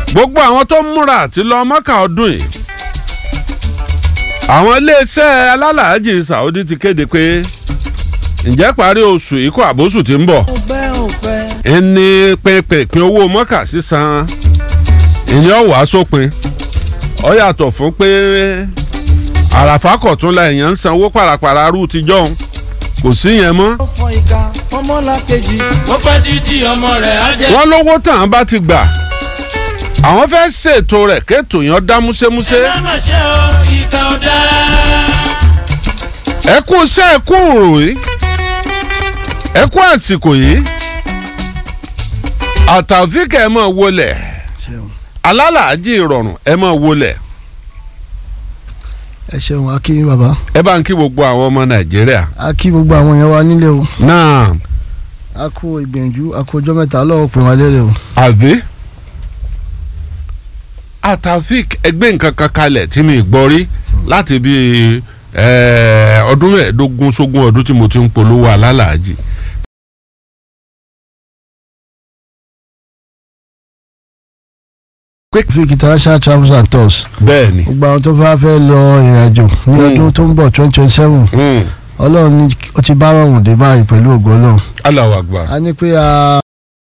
gbogbo àwọn tó ń múra àti lọ mọ́kà ọdún yìí àwọn iléeṣẹ́ alálàájì Saudi ti kéde pé ǹjẹ́ parí oṣù yìí kó àbóṣù tí ń bọ̀ ẹni pínpín owó mọ́kà sísan ìyẹn ọ̀wá sópin ó yàtọ̀ fún pé àràfà kọ̀tún la èèyàn ń sanwó pàràpàrà rú ti jọ̀hún kò sí yẹn mọ́. ó pẹ́ títí ọmọ rẹ̀ á jẹ́. wọ́n lówó tàn bá ti gbà àwọn fẹ́ ṣètò rẹ̀ kéètò yẹn dá múṣẹ́múṣẹ́. ẹ má ṣe o ìka ò dáa. ẹ kú iṣẹ́ ẹ kú òròyìn ẹ kú àsìkò yìí àtàfíkà ẹ máa wọlé alálàájì ìrọ̀rùn ẹ máa wọlé ẹ ṣeun a kí bàbá ẹ bá ń kí gbogbo àwọn ọmọ nàìjíríà. a kí gbogbo àwọn èèyàn wa nílé o náà a kú ìgbìyànjú a kú ọjọ́ mẹ́ta lọ́wọ́ pè wá lérè o. àbí àtàfík ẹgbẹ́ nǹkan kan kalẹ̀ tí mi gbọ́ rí láti bí ọdún mẹ́ẹ̀ẹ́dógún sógún ọdún tí mo ti ń polówó alálàájì. Vic international travels and tours bẹ́ẹ̀ ni. gbogbo àwọn tó fẹ́ fẹ́ lọ ìrìnàjò ní Mm. ọdún tó ń bọ̀ twenty twenty seven Mm. ọlọ́run ní ó ti bá rọrùn dé báyìí pẹ̀lú ògo ọlọ́run Allahu Akbar. a ní pé a.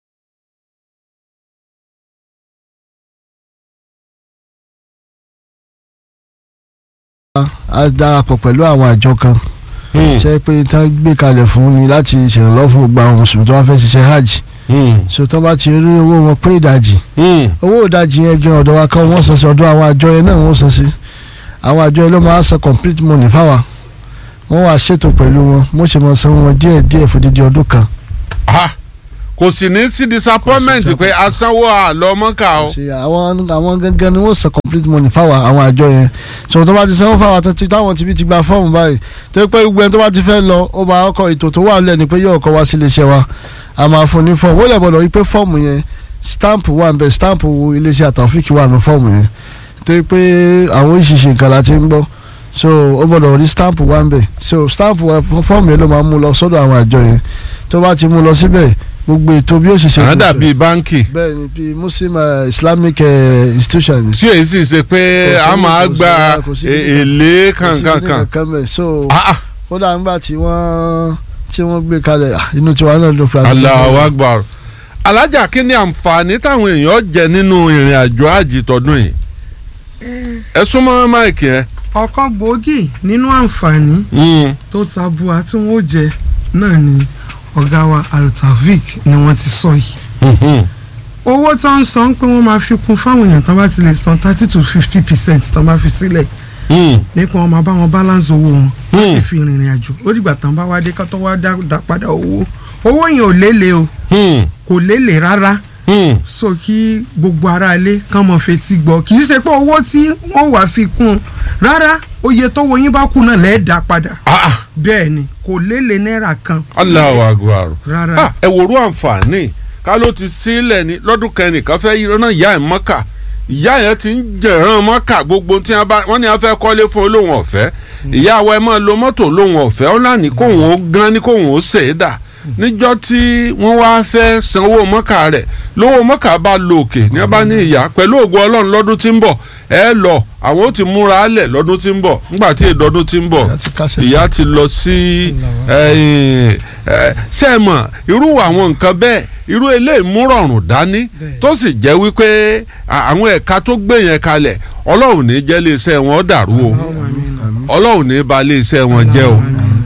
a darapọ̀ pẹ̀lú àwọn àjọ kan Mm. ṣe pé tán gbé kalẹ̀ fún ni láti ṣèrànlọ́wọ́ fún gbogbo àwọn mùsùlùmí tó bá fẹ́ ṣiṣẹ́ hajj Mm. so tán bá ti rí owó wọn pé ìdajì Mm. owó ìdajì yẹn gan ọ̀dọ̀ wa kan wọ́n san sí ọ̀dọ̀ àwọn àjọ yẹn náà wọ́n san sí àwọn àjọ yẹn ló máa san complete money fáwa wọ́n wá ṣètò pẹ̀lú wọn mo ṣe mọ̀ san wọn díẹ̀ díẹ̀ fòdìdí ọdún kan Ah, kò sì ní sí disappointment Kò sí pé asanwó àlọ́ mọ́kà o. ṣe àwọn àwọn gangan ni wọ́n san complete money fáwa àwọn àjọ yẹn so tó bá ti sanwó fáwa tó ti táwọn ti fi ti gba fọ́ọ̀mù báyìí tó yẹ pé gbogbo ẹni tó bá ti fẹ́ lọ ó máa kọ ètò tó wà lẹ́ni pé yóò kọ́ wá sí iléeṣẹ́ wa a máa fún ní fọ́ọ̀mù ó lè gbọ́dọ̀ wípé fọ́ọ̀mù yẹn stamp wà nbẹ stamp iléeṣẹ́ àtàwọ́fíìkì wà ní fọ́ọ̀mù yẹn tó yẹ pé àwọn oríṣiríṣi nǹkan la ti ń gbọ́ so ó gbọ́dọ̀ rí stamp wà nbẹ so stamp wa fọ́ọ̀mù yẹn ló máa mú lọ sọ́dọ̀ àwọn àjọ yẹn tó bá ti mú lọ síbẹ̀ gbogbo ètò bí ó ṣe ṣe àwọn gbogbo ẹ̀ dàbí báńkì bẹ́ẹ̀ ni bíi muslim uh, islamic uh, institution. tí èyí sì ṣe pé Kò sí a ní- máa kò sí- gba kò sí e- ní- èlé kò sí kankan ní kan. kankan bẹ́ẹ̀. so Ah, ah, kódà nígbà tí wọ́n tí wọ́n gbé kalẹ̀ ah, inú tiwa náà ló fi àdúgbò. Allahu Akbar. alájà kí ni àǹfààní táwọn èèyàn jẹ nínú ìrìn àjò àjì tọdún yìí. ẹ súnmọ́ máìkì yẹn. ọ̀kan gbòógì nínú àǹfààní Mm. tó tabua tí wọ́n ó jẹ náà ni ọ̀gá wa altavik ni wọ́n ti sọ yìí Mhm. owó tó ń san pé wọ́n máa fi kún fáwọn èèyàn tán bá ti lè san thirty to fifty percent tán bá fi sílẹ̀ Mm. nípa wọn máa bá wọn balance owó wọn Hmm. láti fi rìnrìn àjò ó dìgbà tán bá wá dé ká tó wá dá dá padà owó owó yẹn ò lélẹ̀ o Mm. kò lélẹ̀ rárá Mm. so kí gbogbo ara ilé kán mọ̀ fetí gbọ́ kì í ṣe pé owó tí wọ́n wàá fi kún un rárá oye tó wo yín bá kú náà lẹ́ẹ̀ dá padà Ah, ah. bẹ́ẹ̀ ni kò lélẹ̀ náírà kan Allahu Akbar. rárá Ah, ẹ wòrú àǹfààní ká ló ti sílẹ̀ ní lọ́dún kẹrìnkan fẹ́ rán ìyá ẹ̀ mọ́kà ìyá yẹn ti ń jẹ̀ràn mọ́kà gbogbo tí wọ́n bá wọ́n ní wọ́n fẹ́ kọ́lé fún olóhùn ọ̀fẹ́ ìyá wa ẹ máa lo mọ́tò olóhùn ọ̀fẹ́ ó láni kóhùn ó gán ní kóhùn ó ṣe é dà níjọ́ tí wọ́n wá fẹ́ sanwó mọ́kà rẹ̀ lówó mọ́kà bá lo òkè ní wọ́n bá ní ìyá pẹ̀lú ògùn ọlọ́run lọ́dún tí ń bọ̀ ẹ lọ àwọn ó ti múra lẹ̀ lọ́dún tí ń bọ̀ nígbà tí èdọ́dún tí ń bọ̀ Ìyá ti kásẹ̀ ìyá ti lọ sí ẹ̀yìn, ẹ̀, ṣé ẹ mọ̀ irú àwọn nǹkan bẹ́ẹ̀ irú eléyìí mú rọrùn dání Bẹ́ẹ̀. tó sì jẹ́ wípé à- àwọn ẹ̀ka tó gbé yẹn kalẹ̀ ọlọ́run ní jẹ́ iléeṣẹ́ wọn dàrú o ọlọ́run ní ba iléeṣẹ́ wọn jẹ́ o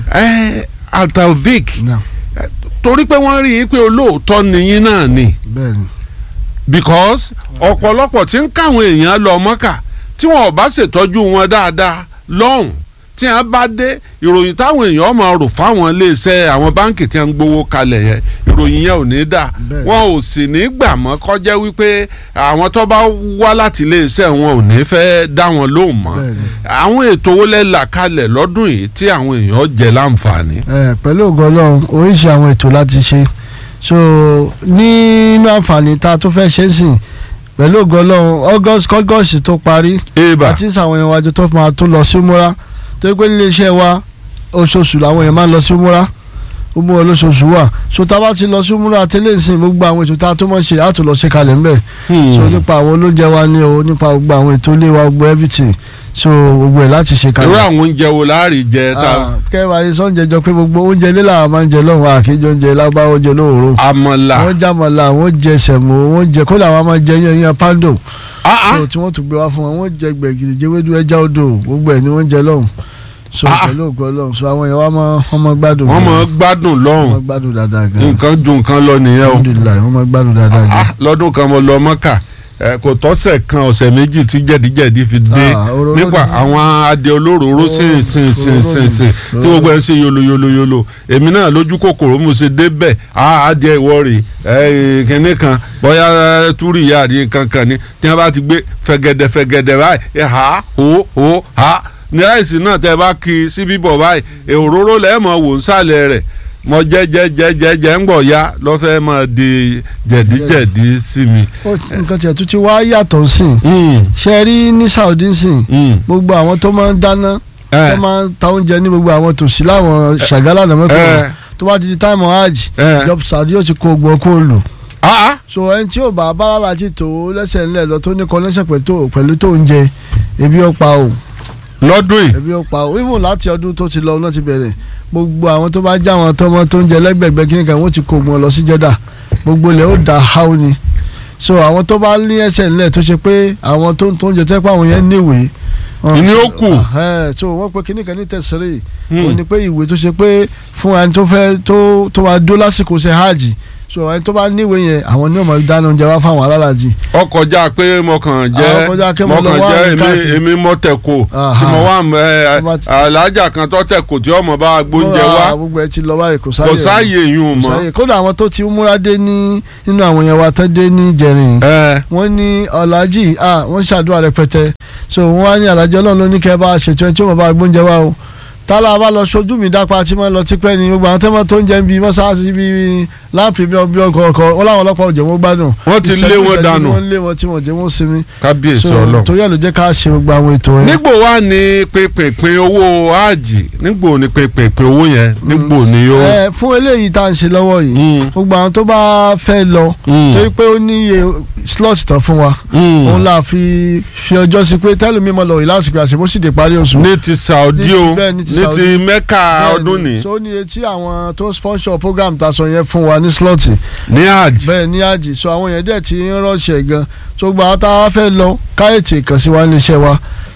ẹ Altavik Náà, torí pé wọ́n rí i pé olóòótọ́ nìyín náà ni bẹ́ẹ̀ ni because ọ̀pọ̀lọpọ̀ tí ń káwọn èèyàn lọ mọ́kà tí wọn ò bá ṣètọ́jú wọn dáadáa lọ́hùn tí wọn bá dé ìròyìn táwọn èèyàn máa rò fáwọn iléeṣẹ́ àwọn báǹkì tí wọn ń gbowó kalẹ̀ yẹn ìròyìn yẹn ò ní dà Bẹ́ẹ̀. wọn ò sì ní gbà mọ́ kọjá wípé àwọn tó bá wá láti iléeṣẹ́ wọn ò ní fẹ́ dá wọn lóhùn mọ́ Bẹ́ẹ̀ ni. àwọn ètò wo lẹ́ là kalẹ̀ lọ́dún yìí tí àwọn èèyàn jẹ láǹfààní. ẹ pẹ̀lú ògo ọlọ́run oríṣi àwọn ètò láti ṣe so nínú àǹfààní tá a tún fẹ́ ṣe é sìn pẹ̀lú ògo ọlọ́run august august tó parí eba àti sàwọn èèyàn wájú tó máa tún lọ sí múra tó yẹ pé nílé iṣẹ́ wa oṣooṣù làwọn èèyàn máa ń lọ sí múra gbogbo wọn lóṣooṣù wà so tá a bá ti lọ sí múra tẹ́lẹ̀ sí gbogbo àwọn ètò tá a tó mọ̀ ṣe á tó lọ ṣe kalẹ̀ ńbẹ̀ so nípa àwọn olóúnjẹ wa ní o nípa gbogbo àwọn ètò ilé wa gbogbo everything so gbogbo ẹ̀ láti ṣe irú kalẹ̀. àwọn oúnjẹ wo láàrin jẹ tá Ah, kẹ́wàá yìí sọ́njẹ jọ pé gbogbo oúnjẹ ilé làwọn máa ń jẹ lọ́hùn àkéjọ oúnjẹ lágbá oúnjẹ lóòrò àmàlà wọ́n jàmọ̀lá wọ́n jẹ sẹ̀mó wọ́n jẹ kódà wọ́n máa jẹ yẹn yẹn pando Ah, ah. so tí wọ́n tún gbé wá fún wọn wọ́n jẹ gbẹ̀gìrì jẹ́wédú ẹja odò gbogbo ẹ̀ ni wọ́n jẹ lọ́hùn so Ah, ah. pẹ̀lú ògbọ́ lọ́hùn so àwọn yẹn wá máa wọ́n máa gbádùn wọ́n gan. mọ̀ ọ́ gbádùn wọ́n lọ́hùn máa gbádùn dáadáa gan nǹkan ju nǹkan lọ nìyẹn o alhamdulilayi wọ́n máa gbádùn dáadáa gan. Ah, lọ́dún kan mo lọ mọ́kà ẹ, kò tọ́sẹ̀ kan ọ̀sẹ̀ méjì tí jẹ̀díjẹ̀dí fi dé Ah, òróró nípa ni. àwọn adé olóróró sìn sìn sìn sìn sìn tí gbogbo ẹ̀ ń ṣe yolo yolo yolo èmi náà lójú kòkòrò mo ṣe débẹ̀ á adìẹ ìwọ rè ẹ kínní kan bóyá ẹ, túrì ìyá àdìyẹ kankan ni tí wọ́n bá ti gbé fẹ̀gẹ̀dẹ̀ fẹ̀gẹ̀dẹ̀ báyìí ẹ ha ho ho ha ní ráìsì náà tẹ́ bá kí sí bíbọ̀ báyìí ẹ, òróró lẹ́ẹ̀mọ̀ wò ń sàlẹ̀ rẹ̀ mo jẹ jẹ jẹ jẹ jẹ ń gbọ̀ ya lọ́fẹ̀ẹ́ máa di jẹ̀díjẹ̀dí sí mi. ó nǹkan tiẹ̀ tún ti wá yàtọ̀ sí i Mm, ṣe rí ní Saudi sí i mm. gbogbo àwọn tó máa ń dáná Eh, tó máa ń ta oúnjẹ ní gbogbo àwọn tòsí láwọn ṣàgálà náà mẹ́kọ̀ọ́ eh, tó bá di di táìmù hajj eh. ìjọba Saudi yóò ti kó gbọ́ kó lò Ah, ah. so ẹni tí ò bá báralájì tó lẹ́sẹ̀ ńlẹ̀ lọ tó ní connection pẹ̀lú pẹ̀lú tó ń jẹ ebi ó pa o lọ́dún yìí ebi ó pa o even láti ọdún tó ti lọ náà ti bẹ̀rẹ̀ gbogbo àwọn tó bá já àwọn tọmọ tó ń jẹ lẹ́gbẹ̀gbẹ́ kí nìkan wọ́n ti kó wọn lọ sí Jeddah gbogbo ilẹ̀ ó da háù ni so àwọn tó bá ní ẹsẹ̀ ńlẹ̀ tó ṣe pé àwọn tó ń tó ń jẹ tẹ́pẹ́ àwọn yẹn níwèé wọn- Ìní ó kù. Ẹ̀, so wọ́n pe kíníkan ní tẹ̀sírì Hmm. ó ní pé ìwé tó ṣe pé fún ẹni tó fẹ́ tó tó máa dó lásìkò ṣe hajj so ẹni tó bá níwèé yẹn àwọn ní ọmọ dáná oúnjẹ wá fáwọn alálàjì ọkọjá pé mo kàn Ah, jẹ́ ọkọjá pé mo mo lọ kàn wá jẹ́ mi èmi káàkiri. èmi mọ tẹ̀kọ̀ Aha. tí mo wà ẹ Tó bá ti- alájà kan tó tẹ̀kọ̀ tí ọmọ bá gbóúnjẹ Ah, wá gbogbo ẹ ti lọ báyìí kò sáyè kò sáàyè yún un kò mọ́. sáyè kódà àwọn tó ti múra dé ní nínú àwọn yẹn wa tó dé ní jẹrin ẹ wọ́n ní ọ̀làjì ah wọ́n ṣàdúrà rẹpẹtẹ so wọ́n wá ní àlàjì ọlọ́run ló ní kẹ́ bá a ṣètò ẹ tí wọ́n bá a gbóúnjẹ wá o tálà bá lọ sojú mi dápa tí wọ́n lọ tipẹ́ ni gbogbo àwọn tẹ́mọ̀ tó ń jẹ́ bí mọ́sáàsì bí láàpì bí ọbí ọkọ̀ ọkọ̀ wọ́n láwọn ọlọ́pàá ò jẹ́ wọ́n gbádùn Wọ́n ti lé Ìṣẹ́jú wọn ìṣẹ́jú dànù. ni wọ́n lé wọn tí wọ́n jẹ́ wọ́n sinmi kábíyèsí so ọlọ́run. torí ẹ̀ ló jẹ́ ká ṣe gbogbo àwọn ètò yẹn. nígbò wá ní pínpín owó áàjì nígbò ní pínpín owó yẹn nígbò ní ó. ẹ fún eléyìí tá à ń ṣe lọ́wọ́ yìí Mm, gbogbo àwọn tó bá fẹ́ lọ mm, torí pé ó ní iye slot tán fún wa mm. òun là fi fi ọjọ́ sí pé tẹ́lẹ̀ mímọ́ lọ yìí lásìkò àṣepọ̀ sì dé parí oṣù. ní ti Saudi Ní ti o bẹ́ẹ̀, ní ti ní Saudi. ti Mẹ́kà Bẹ́ẹ̀ni, ọdún ní so ní etí àwọn tó sponsor program ta sọ yẹn fún wa ní slot ní áàjì. bẹ́ẹ̀ ní àjì so àwọn yẹn dẹ̀ ti ń rọ̀ṣẹ̀ gan so gba àwọn tá a fẹ́ lọ káyọ̀tì kàn sí wa níṣẹ́ wa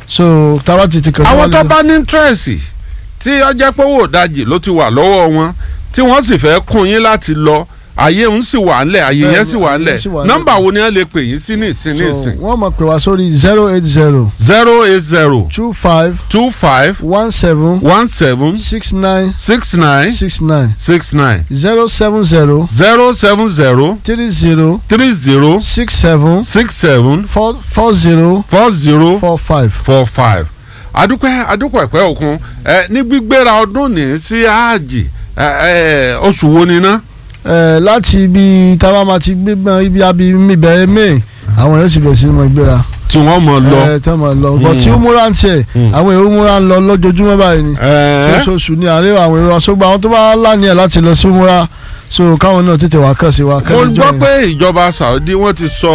so táwa ti ti kàn sí wa àwọn tó níṣẹ́. bá ní tírẹ̀sì tí ọjọ́ pé owó ìdajì ló ti wà lọ́wọ́ wọn tí wọ́n sì fẹ́ kún yín láti lọ àyè ń sì wà ńlẹ̀ àyè Bẹ́ẹ̀ni, yẹn sì wà àyè ńlẹ̀ sì wà ńlẹ̀. nọ́mbà wo ni wọ́n lè pè yín sí ní ìsìn ní so ìsìn wọ́n mọ̀ pé wá sórí zero eight zero zero eight zero two five two five one seven one seven six nine six nine six nine six nine zero seven zero zero seven zero three zero three zero six seven six seven four four zero four zero four five. four five adúpẹ́ adúpẹ́ ẹ̀pẹ́ òkun ẹ ní gbígbéra ọdún ní sí ààjì ẹ ẹ oṣù wo ni ná. ẹ láti ibi táwa máa ti gbé mọ ibi abi mi bẹ̀rẹ̀ may àwọn yóò sì bẹ̀rẹ̀ sí ní mọ ìgbéra tí wọ́n mọ̀ lọ. ẹ tẹ́ mọ̀ lọ bọ̀ Mm. tí ó múra ń tiẹ̀ Mm. àwọn èrò múra ń lọ lójoojúmọ́ báyìí ni ẹ oṣooṣù ni àárẹ̀ àwọn èrò àṣọgbà àwọn tó bá láàánú ẹ̀ láti lọ sí múra so káwọn náà tètè wá kàn sí wa mo kẹ́lẹ́ jọ gbọ́ yẹn. pé ìjọba Saudi wọ́n ti sọ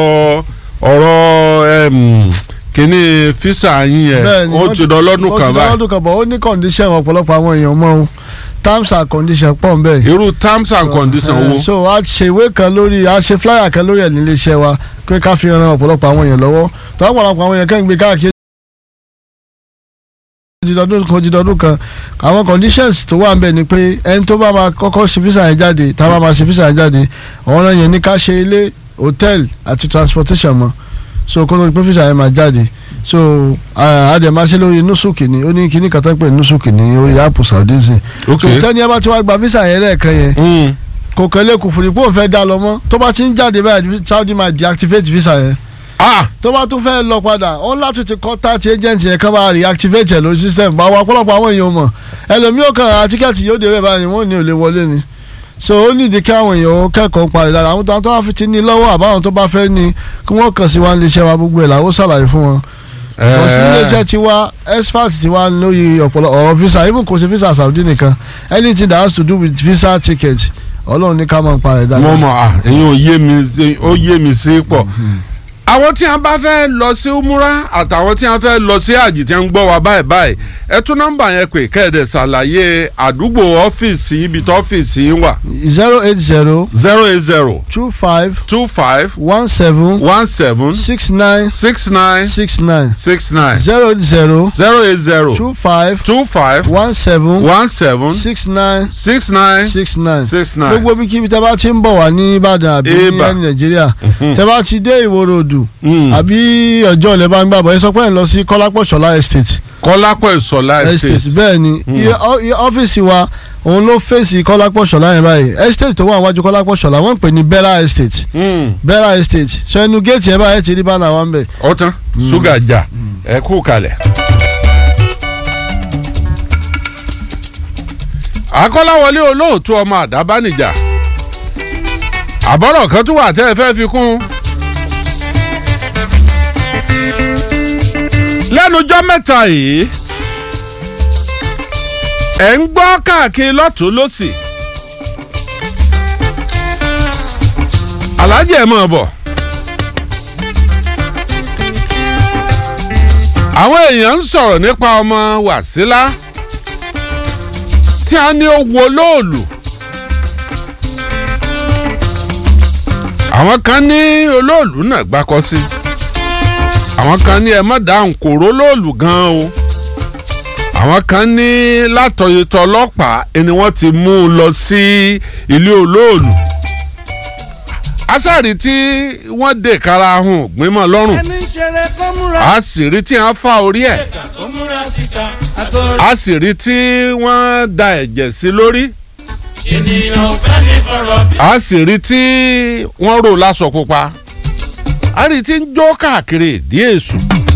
ọ̀rọ̀ em, kíní físà yín yẹn Bẹ́ẹ̀ni, ó wọ́n ti dán lọ́dún ó kan ti báyìí lọ́dún kan bọ̀ ó ní condition ọ̀pọ̀lọpọ̀ àwọn èèyàn mọ́ o terms and conditions pọ̀ ń bẹ̀. irú terms and conditions Eh, wo. so a ṣe ìwé kan lórí a ṣe flyer kan lórí ẹ̀ nílé iṣẹ́ wa pé ká fi ran ọ̀pọ̀lọpọ̀ àwọn èèyàn lọ́wọ́ tó ọ̀pọ̀lọpọ̀ àwọn èèyàn kẹ́ ń gbé káàkiri ojúdọdún kan ojúdọdún kan àwọn conditions tó wà ń bẹ̀ ni pé ẹni tó bá máa kọ́kọ́ ṣe visa yẹn jáde tá a bá máa ṣe visa yẹn jáde ọ̀ràn yẹn ní ká ṣe ilé hotel àti transportation mọ́ so kó lórí pé visa yẹn máa jáde so àdè máa ṣe lórí nusuki ni ó ní kíní kan tó ń pè ní nusuki ní orí app saudi sí ok so tẹ́ni ẹ bá ti wá gba visa yẹn lẹ́ẹ̀kan yẹn Mm. kò kẹ́lẹ́ kò fún ni pé òun fẹ́ dá lọ mọ́ tó bá ti ń jáde báyìí saudi máa deactivate visa yẹn ah tó bá tún fẹ́ lọ padà ó láti ti contact agent yẹn kán bá reactivate ẹ̀ lórí system bá wa ọ̀pọ̀lọpọ̀ àwọn èèyàn mọ̀ ẹlòmíì ò kàn ra tíkẹ́ẹ̀tì yóò dé bẹ́ẹ̀ báyìí wọ́n ní ò lè wọlé ni so ó nídìí kí àwọn èèyàn ó kẹ́kọ̀ọ́ parí dáadáa àwọn tó wá fi ti ní lọ́wọ́ àbáwọn tó bá fẹ́ ní kí wọ́n kàn sí wa nílé iṣẹ́ wa gbogbo ẹ̀ làwọn ṣàlàyé fún wọn Eh. kò sí iléeṣẹ́ tiwa expert tiwa lórí ọ̀pọ̀lọpọ̀ ọ̀rọ̀ visa even kò sí visa Saudi nìkan anything that has to do with visa ticket ọlọ́run ní ká máa ń parẹ́ mo dáadáa. mọ à èyí ò yé mi ó yé mi sí pọ̀ àwọn tí wọn bá fẹ́ lọ sí umura àtàwọn tí wọn fẹ́ lọ sí àjì tí wọn ń gbọ́ wa báyìí báyìí ẹ tún nọ́mbà yẹn pé kẹ́ẹ̀dẹ̀ ṣàlàyé àdúgbò ọ́fíìsì ibi tó ọ́fíìsì yín wà zero eight zero zero eight zero two five two five one seven one seven six nine six nine six nine six nine zero eight zero zero eight zero two five two five one seven one seven six nine six nine six nine six nine. gbogbo bí kíbi tẹ bá ti ń bọ̀ wá ní Ìbàdàn àbí ní Ìbà. ẹni Nàìjíríà tẹ bá ti dé Ìwòrò Òdù Mm. àbí ọjọ́ ilẹ̀ bá ń gbàgbọ́ ẹ sọ pé ẹ lọ sí Kọ́lápọ̀ Ṣọlá estate kọ́lápọ̀ ìsọ̀lá estate estate bẹ́ẹ̀ ni iye ọ- iye ọ́fíìsì wa òun ló fèsì Kọ́lápọ̀ Ṣọlá yẹn báyìí estate tó wà níwájú Kọ́lápọ̀ Ṣọlá wọ́n ń pè ní Bella estate Mm. Bella estate ṣe ẹnu géètì ẹ báyìí ti rí bánà wa ń bẹ̀. ọtán ṣúgà jà ẹ kú kalẹ̀. akọ́láwọlé olóòtú ọmọ àdábánijà àbọ̀rọ̀ kan tún wà tẹ́ ẹ fẹ́ fi kún. lẹ́nujọ́ mẹ́ta yìí ẹ̀ ń gbọ́ káàkiri lọ́tún lọ́sì aláàjì ẹ̀ mọ̀ bọ̀. àwọn èèyàn ń sọ̀rọ̀ nípa ọmọ wàsílà tí a ní ó wo lóòlù. àwọn kan ní olóòlù náà gbákọ́ sí àwọn kan ní ẹ má dáhùn kòró lóòlù gan o àwọn kan ní látọ̀yẹ̀tọ̀ ọlọ́pàá ẹni wọ́n ti mú un lọ sí ilé olóòlù asáàrí tí wọ́n dè kára hùn gbímọ̀ lọ́rùn ẹni ń ṣeré kó múra a sì rí tí wọ́n fa orí ẹ̀ síta kó múra síta àtọ̀rọ̀ a sì rí tí wọ́n da ẹ̀jẹ̀ sí lórí ènìyàn ò fẹ́ ní fọ̀rọ̀ bí. a sì rí tí wọ́n rò láṣọ pupa a rí tí ń jó káàkiri ìdí èṣù